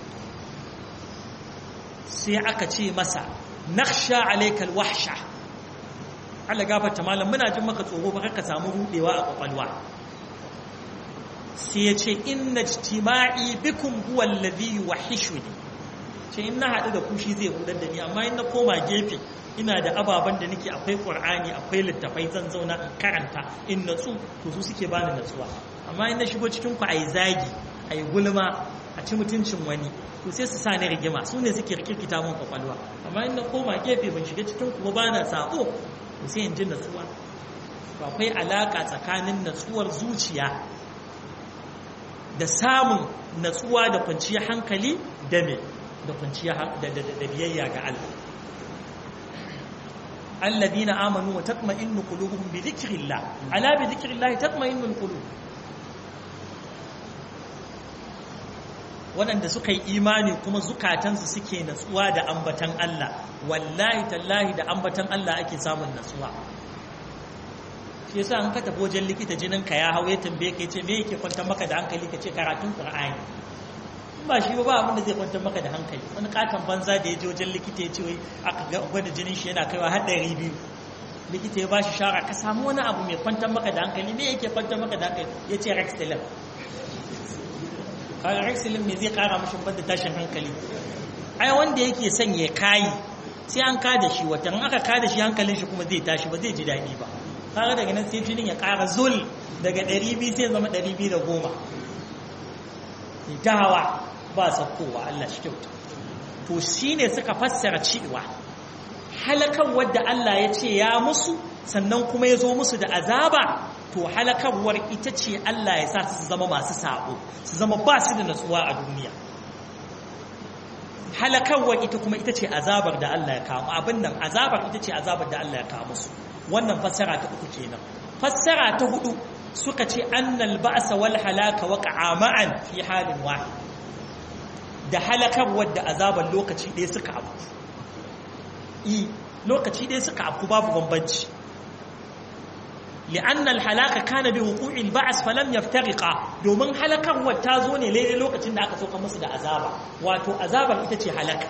sai aka ce masa naksha alaikal wahsha Allah gafarta malam muna jin maka tsoro ba ka samu rudewa a kwakwalwa sai ya ce inna ijtima'i bikum huwa alladhi yuwahhishuni ce in na haɗu da ku shi zai hudar da ni amma in na koma gefe ina da ababen da nake akwai qur'ani akwai littafai zan zauna in karanta in natsu to su suke bani natsuwa amma in na shigo cikin ku ai zagi ai gulma a ci mutuncin wani to sai su sa ni rigima su ne suke rikirkita mun kwakwalwa amma in na koma gefe ban shiga cikin ku ba na sabo to sai in ji natsuwa to akwai alaka tsakanin natsuwar zuciya da samun natsuwa da kwanciyar hankali da me da kwanciyar da biyayya ga Allah alladhina amanu wa tatma'innu qulubuhum bi dhikrillah ala bi dhikrillah tatma'innu alqulub waɗanda suka yi imani kuma zukatansu suke natsuwa da ambatan Allah wallahi tallahi da ambatan Allah ake samun natsuwa shi yasa an ka tafi wajen likita jinin ka ya hau ya tambaye ka ce me yake kwantar maka da hankali ka ce karatun Qur'ani in ba shi ba ba abin da zai kwantar maka da hankali wani katon banza da ya je wajen likita ya ce wai aka ga gwada jinin shi yana kaiwa har ɗari biyu likita ya ba shi shara ka samu wani abu mai kwantar maka da hankali me yake kwantar maka da hankali ya ce rexilin kaga rexilin ne zai kara mashi banda tashin hankali ai wanda yake son ya kayi sai an kada shi watan aka kada shi hankalin shi kuma zai tashi ba zai ji daɗi ba kaga daga nan sai jinin ya kara zul daga 200 sai zama 210 ta hawa ba sakkowa Allah shi kyauta to shine suka fassara cewa halakan wadda Allah ya ce ya musu sannan kuma ya zo musu da azaba to halakarwar ita ce Allah ya sa su zama masu sabo su zama ba su da natsuwa a duniya halakarwar ita kuma ita ce azabar da Allah ya kawo abin nan azabar ita ce azabar da Allah ya kawo musu wannan fassara ta uku kenan fassara ta hudu suka ce annal ba'sa wal halaka waqa'a ma'an fi halin wahid da halakarwar da azabar lokaci ɗaya suka abu i lokaci ɗaya suka abu babu bambanci لأن الحلاك كان بوقوع البعث فلم يفترقا domin halakarwar ta zo ne laidai lokacin da aka sauka musu da azaba wato azabar ita ce halaka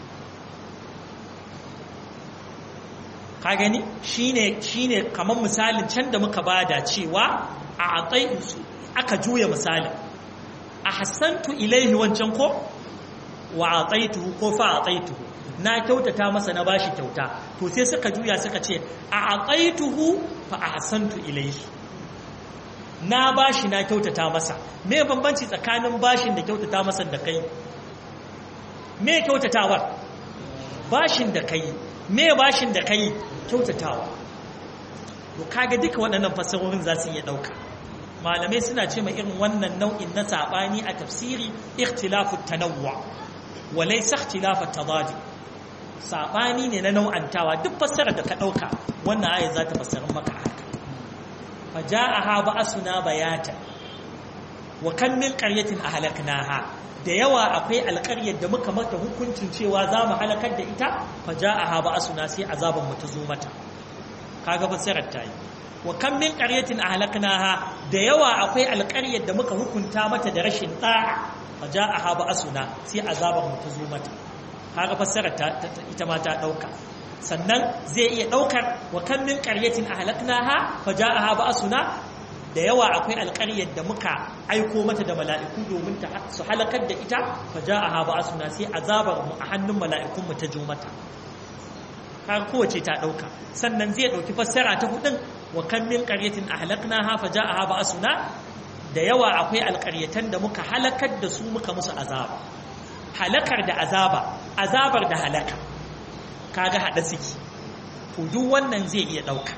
ka gani shine shine kamar misalin can da muka bada cewa a ataitu aka juya misalin a hassantu ilaihi wancan ko wa ataituhu ko fa ataituhu na kyautata masa na bashi kyauta to sai suka juya suka ce a aqaituhu fa ahsantu ilayhi na bashi na kyautata masa me bambanci tsakanin bashin da kyautata masa da kai me kyautatawar bashin da kai me bashin da kai kyautatawa to kaga duka waɗannan fasahohin za su iya ɗauka malamai suna ce mai irin wannan nau'in na saɓani a tafsiri ikhtilafu tanawwa wa laysa ikhtilafu tadadi saɓani ne na nau'antawa duk fassarar da ka ɗauka wannan ayat za ta fassara maka haka fa ja'aha ba'suna bayata wa kan min qaryatin ahlaknaha da yawa akwai alƙaryar da muka mata hukuncin cewa za mu halakar da ita fa ja'aha ba'suna sai azaban mu ta zo mata kaga fassarar ta yi wa kan min qaryatin ahlaknaha da yawa akwai alƙaryar da muka hukunta mata da rashin da'a fa ja'aha ba'suna sai azaban mu ta zo mata kaga fassarar ta ita ma ta dauka sannan zai iya daukar wa kan min qaryatin ahlaknaha fajaaha ba'suna da yawa akwai alƙaryar da muka aiko mata da mala'iku domin ta su halakar da ita fajaaha ba'suna sai azabar mu a hannun mala'ikun mu ta jo mata kaga kowace ta dauka sannan zai dauki fassara ta hudun wa kan min qaryatin ahlaknaha fajaaha ba'suna da yawa akwai alƙaryatan da muka halakar da su muka musu azaba halakar da azaba azabar da halaka kaga hada suke to duk wannan zai iya dauka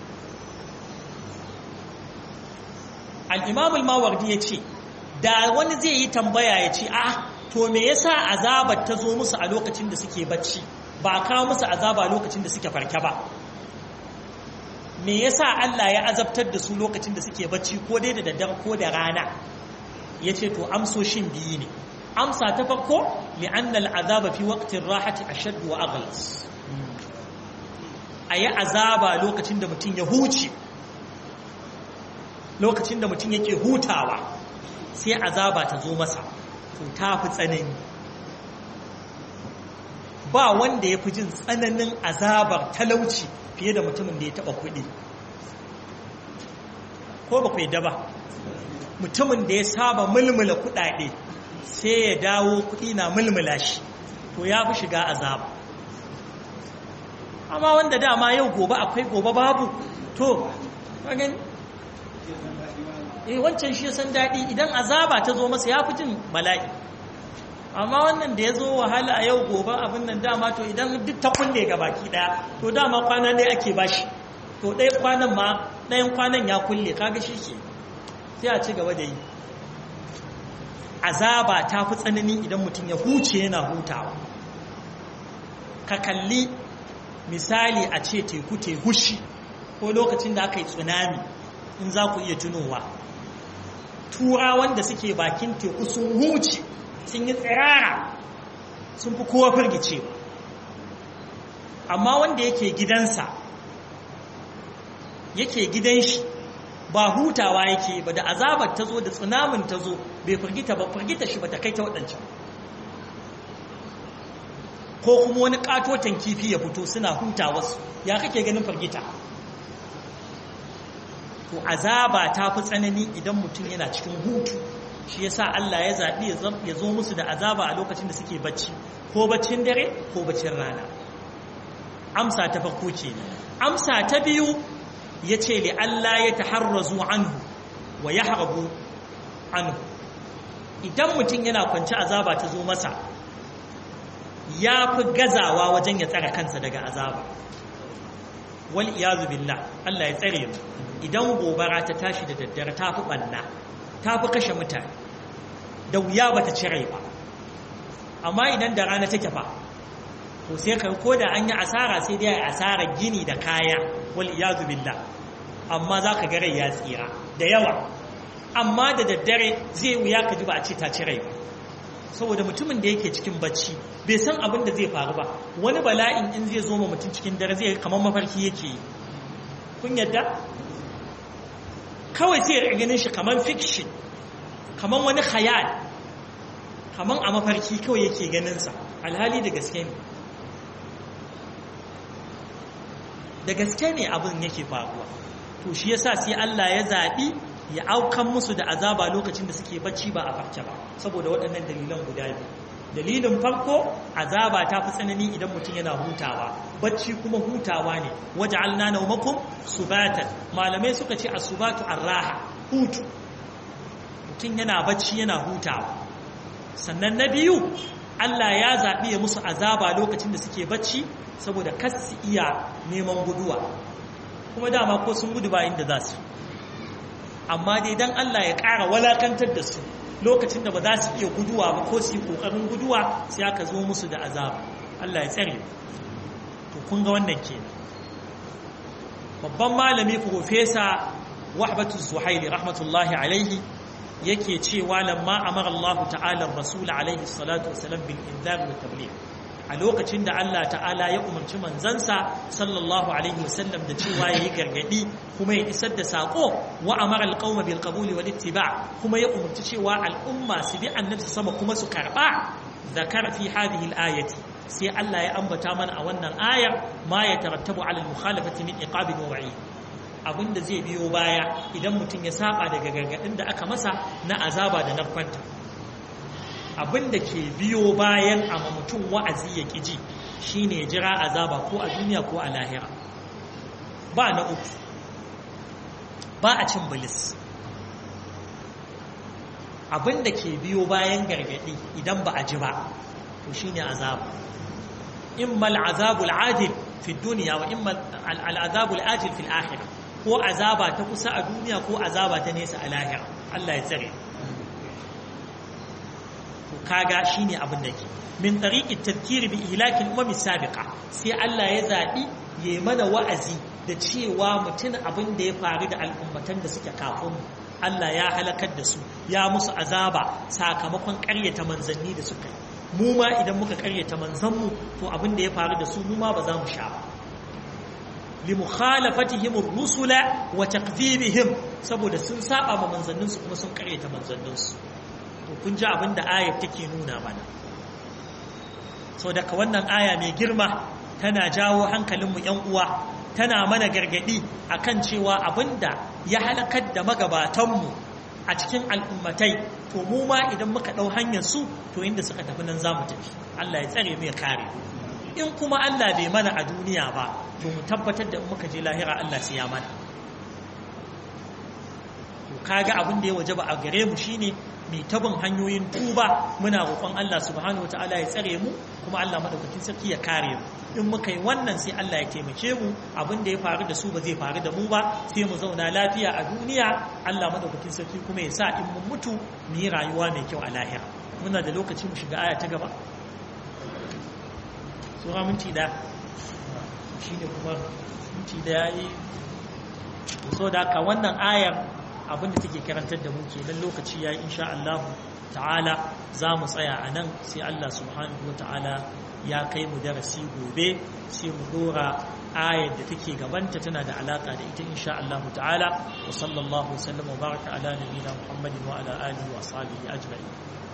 al-imam al-mawardi yace da wani zai yi tambaya yace a to me yasa azabar ta zo musu a lokacin da suke bacci ba kawo musu azaba lokacin da suke farke ba me yasa Allah ya azabtar da su lokacin da suke bacci ko dai da daddare ko da rana yace to amsoshin biyu ne amsa ta farko li'anna al'azaba fi waqtin rahati ashadd wa aghlas ayi azaba lokacin da mutum ya huce lokacin da mutum yake hutawa sai azaba ta zo masa to ta fi tsanani ba wanda ya fi jin tsananin azabar talauci fiye da mutumin da ya taba kuɗi ko ba ku yadda ba mutumin da ya saba mulmula kuɗaɗe sai ya dawo kuɗi na mulmula shi to ya fi shiga azaba amma wanda dama yau gobe akwai gobe babu to kagin eh wancan shi san daɗi idan azaba ta zo masa ya fi jin bala'i amma wannan da ya zo wahala a yau gobe abin nan dama to idan duk ta kulle ga baki ɗaya to dama kwana ɗaya ake bashi to ɗaya kwanan ma ɗayan kwanan ya kulle kaga shi ke sai a ci gaba da yi azaba ta fi tsanani idan mutum ya huce yana hutawa ka kalli misali a ce teku te hushi ko lokacin da aka yi tsunami in za ku iya tunowa turawan da suke bakin teku sun huce sun yi tsirara sun fi kowa firgicewa amma wanda yake gidansa yake gidan shi ba hutawa yake ba da azabar ta zo da tsunamin ta zo bai firgita ba firgita shi ba ta kai ta waɗancan ko kuma wani ƙatoton kifi ya fito suna hutawarsu ya kake ganin firgita to azaba ta fi tsanani idan mutum yana cikin hutu shi yasa Allah ya zaɓi ya zo musu da azaba a lokacin da suke bacci ko baccin dare ko baccin rana amsa ta farko ce amsa ta biyu ya ce li Allah ya taharrazu anhu wa ya harbu anhu idan mutum yana kwanci azaba ta zo masa ya fi gazawa wajen ya tsara kansa daga azaba wal iyazu billah Allah ya tsare mu idan gobara ta tashi da daddare ta fi ɓanna ta fi kashe mutane da wuya ba ta cire ba amma idan da rana take fa to sai ka ko da an yi asara sai dai asara gini da kaya wal iyazu billah amma za ka gare ya tsira da yawa amma da daddare zai wuya ka ji ba a ce ta cire ba saboda mutumin da yake cikin bacci bai san abin da zai faru ba wani bala'in in zai zo ma mutum cikin dare zai kamar mafarki yake yi kun yadda kawai sai ya ganin shi kamar fiction kamar wani khayal kamar a mafarki kawai yake ganinsa alhali da gaske ne da gaske ne abin yake faruwa to shi yasa sai Allah ya zaɓi ya aukan musu da azaba lokacin da suke bacci ba a farke ba saboda waɗannan dalilan guda biyu dalilin farko azaba ta fi tsanani idan mutum yana hutawa bacci kuma hutawa ne waje alna naumakum subatan malamai suka ce a subatu arraha hutu mutum yana bacci yana hutawa sannan na biyu Allah ya zaɓi ya musu azaba lokacin da suke bacci saboda kas su iya neman guduwa kuma dama ko sun gudu ba inda za su amma dai dan Allah ya ƙara walakantar da su lokacin da ba za su iya guduwa ba ko su yi ƙoƙarin guduwa sai aka zo musu da azaba Allah ya tsare to kun ga wannan kenan babban malami profesa wahbatu zuhaili rahmatullahi alaihi yake cewa lamma amara Allah ta'ala rasul alaihi salatu wasalam bil inzar wa tabligh a lokacin da Allah ta'ala ya umarci manzansa sallallahu alaihi wasallam da cewa yayi gargadi kuma ya isar da sako wa amara alqauma bil qabuli wal ittiba kuma ya umarci cewa al'umma su bi annabi sama kuma su karba zakara fi hadhihi al-ayati sai Allah ya ambata mana a wannan ayar ma ya tarattabu ala al-mukhalafati min iqabin wa wa'id abinda zai biyo baya idan mutum ya saba daga gargadin da aka masa na azaba da narkwanta abinda ke biyo bayan amma mutum wa'azi ya ƙiji shine ya jira azaba ko a duniya ko a lahira ba na uku ba a cin bilis abinda ke biyo bayan gargadi idan ba a ji ba to shine azaba imma al'azabul ajil fi duniya wa imma al'azabul ajil fil akhirah ko azaba ta kusa a duniya ko azaba ta nesa a lahira Allah ya tsare to kaga shine abin da ke min tariqi tadhkir bi ihlaki al-umam sabiqa sai Allah ya zabi yayi mana wa'azi da cewa mutun abin da ya faru da al'ummatan da suke kafin Allah ya halakar da su ya musu azaba sakamakon ƙaryata manzanni da suka yi mu ma idan muka ƙaryata manzanmu to abin da ya faru da su mu ma ba za mu sha ba limukhalafatihim ar-rusula wa takdhibihim saboda sun saba ma manzanninsu kuma sun ƙaryata manzanninsu to kun ji abin da ayar take nuna mana sau daga wannan aya mai girma tana jawo hankalinmu ‘yan uwa tana mana gargadi akan cewa abin da ya halakar da magabatanmu a cikin al'ummatai to mu ma idan muka ɗau hanyar su to inda suka tafi nan za mu tafi Allah ya tsare mu ya kare in kuma Allah bai mana a duniya ba to mu tabbatar da muka je lahira Allah sai ya mana to kaga abin da ya wajaba a gare mu shine mai tabin hanyoyin tuba muna roƙon Allah subhanahu wataala ya tsare mu kuma Allah madaukakin sarki ya kare mu in muka yi wannan sai Allah ya taimake mu abin da ya faru da su ba zai faru da mu ba sai mu zauna lafiya a duniya Allah madaukakin sarki kuma ya sa in mun mutu mu yi rayuwa mai kyau a lahira muna da lokaci mu shiga aya ta gaba sura minti da shi ne kuma minti da ya yi so da haka wannan ayar abinda take karantar da mu kenan lokaci ya yi insha Allah ta'ala za mu tsaya a nan sai Allah subhanahu wa ta'ala ya kai mu darasi gobe sai mu dora ayar da take gabanta tana da alaka da ita insha Allah ta'ala wa sallallahu wa sallam wa baraka ala nabiyina Muhammadin wa ala alihi wa ashabihi ajma'in